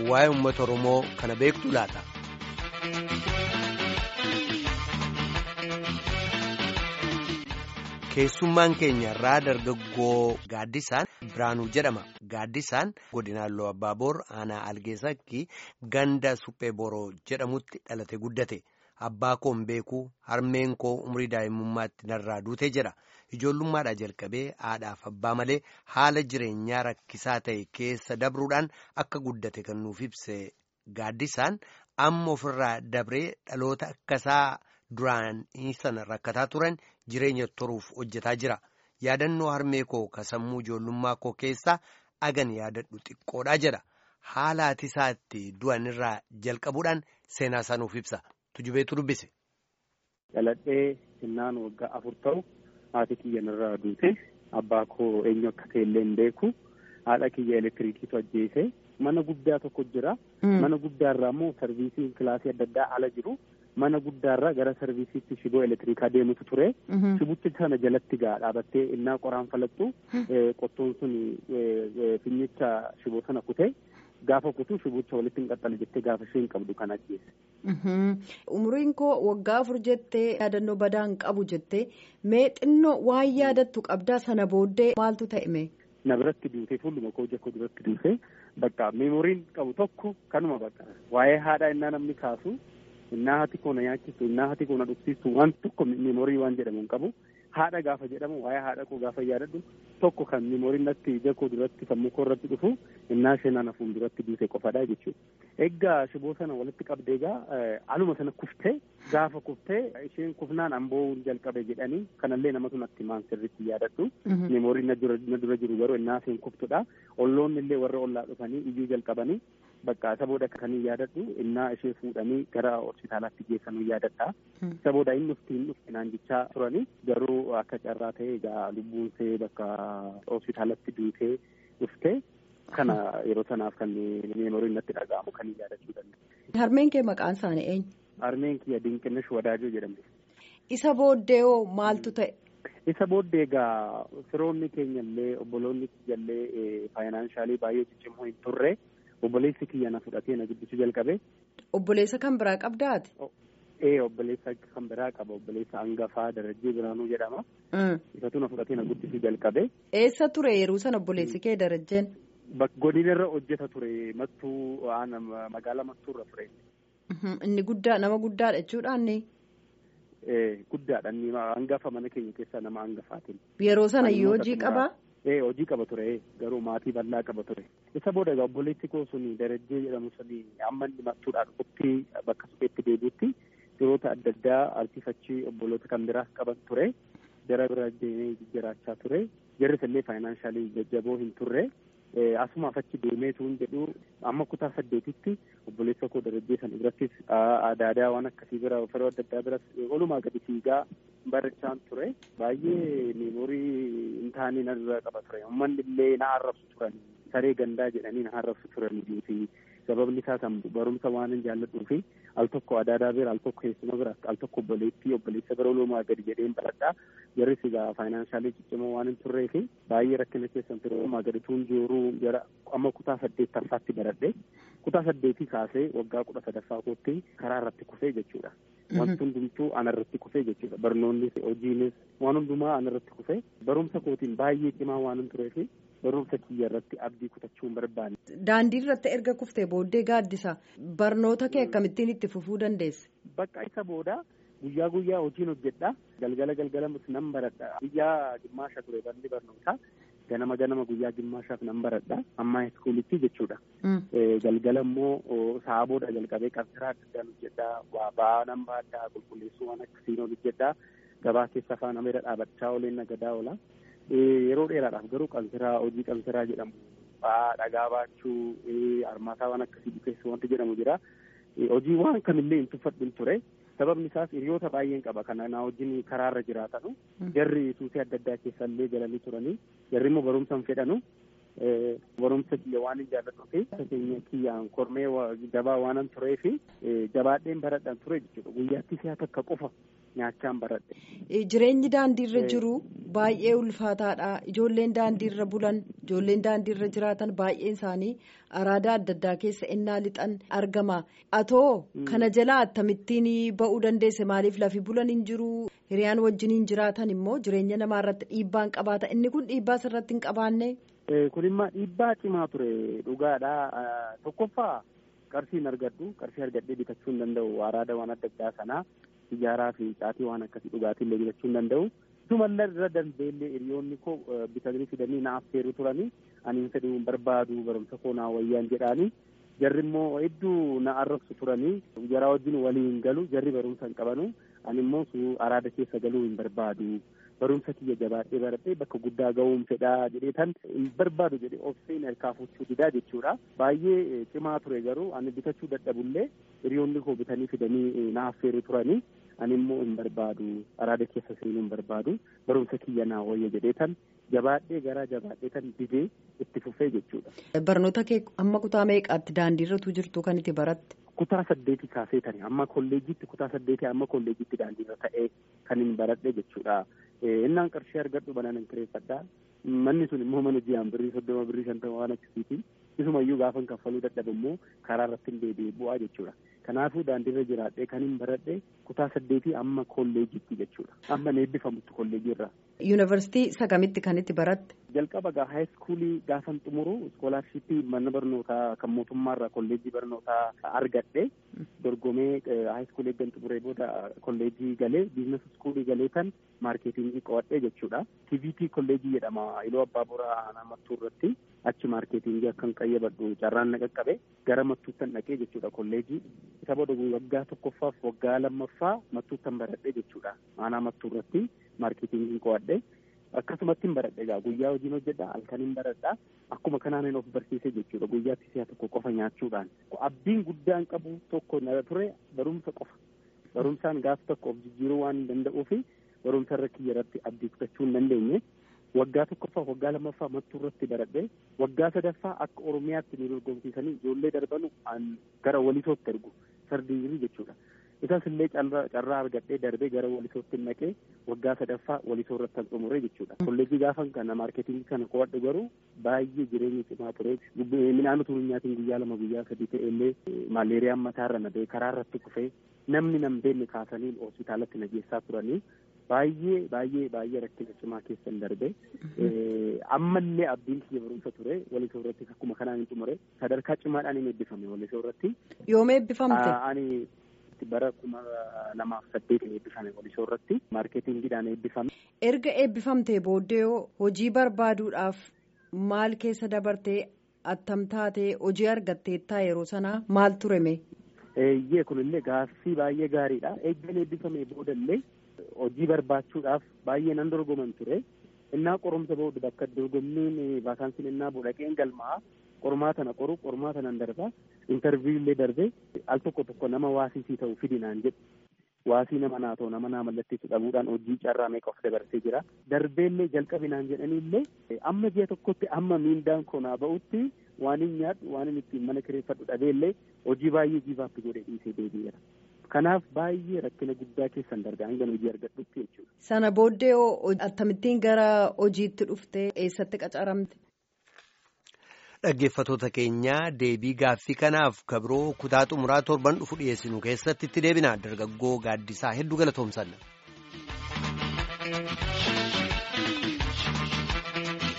waa'ee uummata Oromoo kana beektu laata. Keessummaan keenya irraa dargaggoo Gaaddisaan Biraanuu jedhama. Gaaddisaan godina Alloo Abbaaboor aanaa Algeessakki ganda Suphee Boroo jedhamutti dhalate guddate. Abbaa koo hin beeku harmeen koo umrii daa'imummaatti narraa duute jedha. Ijoollummaadhaa jalqabee haadhaaf abbaa malee haala jireenyaa rakkisaa ta'e keessa dabruudhaan akka guddate kan nuuf ibse Gaaddisaan amma ofirraa dabree dhaloota akkasaa duraan sana rakkataa turan jireenya toruuf hojjetaa jira. Yaadannoo harmee koo ka sammuu ijoollummaa koo keessaa agan yaadadhu xiqqoodhaa jedha. Haala ati isaatti du'an irraa jalqabuudhaan seenaa isaa nuuf ibsa. Tujubeetu dubbise. Dhaladhee sinnaan waggaa afur ta'u haati kiyya narraa duute abbaa koo eenyu akka ta'e illee hin beeku haadha kiyya elektiriikiitu ajjeese mana guddaa tokko jira. Mana guddaarraa immoo sarviisiin kilaasii adda addaa ala jiru. Mana guddaarraa gara sarviisiitti shiboo elektiriikaa deemutu ture. Shibicha sana jalatti gaa dhaabattee innaa qoraan falattu qottoon sun finnicha shiboo sana kutee. Gaafa kutuu shibicha walitti hin qaxxale jettee gaafa ishee hin qabdu kan ajjeesse. Umriin koo waggaa afur jettee yaadannoo badaa hin qabu jettee mee xinnoo waan yaadattu qabdaa sana booddee maaltu ta'e mee? Na biratti duutee fuulduma koo ija koo duratti duutee bakka meemoriin qabu tokko kanuma bakka waa'ee haadhaa innaa namni kaasu innaa hati koo na nyaachisu innaa hati koo na dhugsiisu waan tokko meemorii waan jedhamu hin qabu. Haadha gaafa jedhamu waa'ee haadha koo gaafa yaadadhu tokko kan meemoriin natti ija koo duratti sammuu koo irratti dhufu innaa ishee nana fuulduratti duute qofadha jechuudha. Egaa shiboo sana walitti qabdee egaa aluma sana kuftee gaafa kuftee isheen kufnaan amboo jalqabe jedhanii kanallee namatu natti maan sirriitti yaadadhu. Meemoriin na dura jiru garuu innaa isheen kuftudha. Olloonni illee warra ollaa dhufanii iyyuu jalqabanii bakka isa booda kan yaadadhu innaa ishee fuudhanii gara hospitaalaatti geessanuu yaadadha. Isa booda inni dhufti hin dhufti naan jechaa turanii garuu akka carraa ta'e egaa lubbuun ishee bakka hospitaalatti duutee dhuftee kana yeroo sanaaf kan meemoriin natti dhaga'amu kan yaadachuu danda'a. Harmeen kee maqaan isaanii eenyu? Harmeen kiyya Dinqinash Wadaajoo jedhamti. Isa booddee hoo maaltu ta'e? Isa booddee egaa firoonni keenya illee obboloonni kiyya illee faayinaansaalii baay'ee ciccimoo hin turre obboleessi kiyya na fudhatee na guddisuu jalqabe. Obboleessa kan biraa qabdaati? Ee obboleessa kan biraa qaba obboleessa hangafaa Darajjee Biraanuu jedhama. Isatu na fudhatee na guddisuu jalqabe. Eessa ture yeroo sana obboleessi kee Darajjeen? Godina irra hojjeta ture mattuu magaalaa mattuurra ture. Inni guddaa nama guddaadha jechuudhaan. Guddaadha inni hangafa mana keenya keessaa nama hangafaatiin. Yeroo sana iyyuu hojii qabaa? Ee hojii qaba ture garuu maatii bal'aa qaba ture. Isa booda egaa obboleessi koo suni Darajjee jedhamu suni amma inni mattuudhaan dhufutti bakka supheetti deebi'utti yeroota adda addaa arsiifachii obboloota kan biraas qaban ture. Jara bira deemee jiraachaa ture. Jarris illee faayinaansaalii jajjaboo hin turre. Asumaaf achi deemeetu hin jedhu amma kutaa saddeetitti obboleessa koo darajjee sana birattis aadaa waan akkasii bira firoo adda addaa biras olumaa gadi fiigaa barachaan ture. Baay'ee meemorii hin taane narra qaba ture. Uummanni illee na arrabsu turan saree gandaa jedhanii na arrabsu turanii fi sababni isaa kan barumsa waan hin jaalladhuu fi al tokko adaadaa bira al tokko keessuma bira al tokko obboleettii obboleessa bira olumaa gadi jedheen baradhaa jarris egaa faayinaansaalii ciccimoo waan hin turree fi baay'ee rakkina keessan ture olumaa gadi tuun jiru jara amma kutaa saddeettaffaatti baradhe kutaa saddeetii kaasee waggaa kudha sadaffaa kootti karaa irratti kufee jechuudha. Wanti hundumtuu ana irratti kufee jechuudha. Barnoonnis hojiinis waan hundumaa ana irratti kufee barumsa kootiin baay'ee cimaa waan hin tureef barumsa kiyya irratti abdii kutachuu hin barbaanne. Daandii irratti erga kuftee booddee gaaddisa barnoota kee akkamittiin itti fufuu dandeesse? Bakka isa booda guyyaa guyyaa hojiin hojjedha. Galgala galgala nan baradha. Guyyaa gimmaasha ture barni barnootaa. Ganama ganama guyyaa gimmaashaaf nan baradha. Amma iskuulitti jechuudha. Galgala immoo sa'a booda jalqabee qabsiraa adda addaan hojjedha. Waa ba'aa nan baadhaa qulqulleessuu waan akkasiin hojjedha. Gabaa keessa afaan ameera dhaabachaa ooleen nagadaa oola. Yeroo dheeraadhaaf garuu qansiraa hojii qansiraa jedhamu ba'aa dhagaa baachuu armaataa waan akkasii dhufeessu wanti jedhamu jira. Hojii waan kamillee hin tuffadhu ture. Sababni isaas hiriyoota baay'een qaba kana na wajjin karaarra jiraatanu. Jarri suusii adda addaa keessallee galanii turanii. Jarri immoo barumsa hin fedhanu. Barumsa kiyya waan hin jaalladhu fi keenya kiyyaan kormee jabaa waan hin turee fi jabaadheen baradhaan ture jechuudha. Guyyaatti si'a takka qofa nyaachaan baradhe. Jireenyi daandiirra jiru baay'ee ulfaataadha ijoolleen daandiirra bulan ijoolleen daandiirra jiraatan baay'een isaanii araada adda addaa keessa innaa lixan argama atoo kana jalaa akkamittiin ba'uu dandeesse maaliif lafi bulan hin jiru hiriyaan wajjiniin jiraatan immoo jireenya namaa irratti dhiibbaan qabaata inni kun dhiibbaa irratti hin qabaanne. kun immoo dhiibbaa cimaa ture dhugaadha tokkoffaa qarshiin argadhu qarshii argadhee bitachuu hin danda'u araada waan adda addaa sanaa ijaaraa fi caatii waan akkasii dhugaatii illee bitachuu hin danda'u. Isumallee irra dandeellee hiriyoonni koo bitanii fidanii na affeeru turanii ani hin fedhu barbaadu barumsa koo naa wayyaan jedhaanii jarri immoo hedduu na arrabsu turanii jaraa wajjin waliin galu jarri barumsa hin qabanu ani immoo araada keessa galuu hin barbaadu. barumsa kiyya jabaadhee baradhee bakka guddaa ga'uun fedhaa jedhee tan hin barbaadu jedhee obseen harkaa fuuchuu didaa jechuudha. Baay'ee cimaa ture garuu ani bitachuu dadhabullee hiriyoonni koo bitanii fidanii na affeeru turanii ani immoo hin barbaadu araada keessa seenuu hin barbaadu barumsa kiyya naa wayya jedhee tan jabaadhee garaa jabaadhee tan didee itti fufee jechuudha. Barnoota kee amma kutaa meeqaatti daandiirratu jirtu kan itti baratte? Kutaa saddeeti kaasee tani amma kolleejitti kutaa saddeeti amma kolleejitti daandiirra ta'ee kan hin baradhe jechuudha. innaan qarshii argadhu banaan hin kireeffadhaa manni sun immoo mana ji'aan birrii soddoma birrii shantama waan akkasiiti isumayyuu gaafa hin kaffaluu dadhabu immoo karaa irratti hin deebi'e bu'aa jechuudha kanaafuu daandiirra jiraadhee kan hin baradhe kutaa saddeetii amma kolleejitti jechuudha amma eebbifamutti kolleejii irraa. yuunivarsiitii sagamitti kan itti baratte. jalqaba gaa haayiskuulii gaafan xumuru iskoolaarshippii mana barnootaa kan mootummaarraa kolleejii barnootaa argadhe dorgomee haayiskuulii eeggan xumuree booda kolleejii galee biizines iskuulii galee kan maarkeetingii qo'adhee jechuudha. TVT kolleejii jedhama iloo abbaa boraa namattuu irratti achi maarkeetingii akkan qayyabadhu carraan na qaqqabe gara mattuuttan dhaqee jechuudha kolleejii isa booda waggaa tokkoffaaf waggaa lammaffaa mattuuttan baradhee jechuudha aanaa mattuu irratti maarkeetingii qo'adhee. akkasumatti hin baradhe egaa guyyaa hojiin hojjedha halkan hin baradha akkuma kanaan of barsiise jechuudha guyyaatti si'a tokko qofa nyaachuudhaan abdiin guddaan qabu tokko na ture barumsa qofa barumsaan gaaf tokko of jijjiiruu waan hin danda'uufi barumsa irra kiyya irratti abdii kutachuu hin dandeenye waggaa tokkoffaa waggaa lammaffaa mattuu irratti baradhe waggaa sadaffaa akka oromiyaatti nu dorgomsiisanii ijoollee darbanu gara walisootti ergu sardiirii jechuudha. isas illee carraa argadhee darbee gara walisootti naqee waggaa sadaffaa walisoo irratti kan xumure jechuudha. Kolleejii gaafan kana maarketingii kana qo'adhu garuu baay'ee jireenya cimaa ture. Midhaan utuu hin nyaatiin guyyaa lama guyyaa sadii ta'e illee maaleeriyaan mataarra na ba'e karaa irratti kufee namni nan beekne kaasanii hospitaalatti na geessaa turanii baay'ee baay'ee baay'ee rakkina cimaa keessan darbe ammallee abdiin kiyya barumsa ture walisoo irratti akkuma kanaan hin xumure sadarkaa cimaadhaan hin eebbifame walisoo irratti. Yoom eebbifamte? Ani bara kuma lamaaf saddeetiin eebbifame walisoo irratti maarkeetingiidhaan eebbifame. Erga eebbifamtee booddee hojii barbaaduudhaaf maal keessa dabartee attam taatee hojii argatteettaa yeroo sanaa maal tureme? Eeyyee kunillee gaaffii baay'ee gaariidha. Eeggan eebbifame boodallee hojii barbaachuudhaaf baay'ee nan dorgoman ture. Innaa qorumsa booda bakka dorgommiin vaakaansiin innaa boodaqeen galmaa qormaata na qoru qormaata nan darba intarviyu illee darbe al tokko tokko nama waasisii ta'u fidinaan jedhu waasii nama naa ta'u nama naa mallatteessu dhabuudhaan hojii carraa meeqa of dabarsee jira darbeellee jalqabinaan jedhanii illee amma ji'a tokkotti amma miindaan koo naa ba'utti waan hin nyaadhu waan hin ittiin mana kireeffadhu dhabeellee hojii baay'ee jiifaatti godhee dhiisee deebi'eera. Kanaaf baay'ee rakkina guddaa keessan dargaa hanga hojii argadhutti jechuudha. Sana booddee akkamittiin gara hojiitti dhuftee eessatti qacaramte? Dhaggeeffatoota keenyaa deebii gaaffii kanaaf kabroo kutaa xumuraa torban dhufu dhiyeessinu keessatti itti deebina dargaggoo gaaddisaa hedduu galatoomsanna.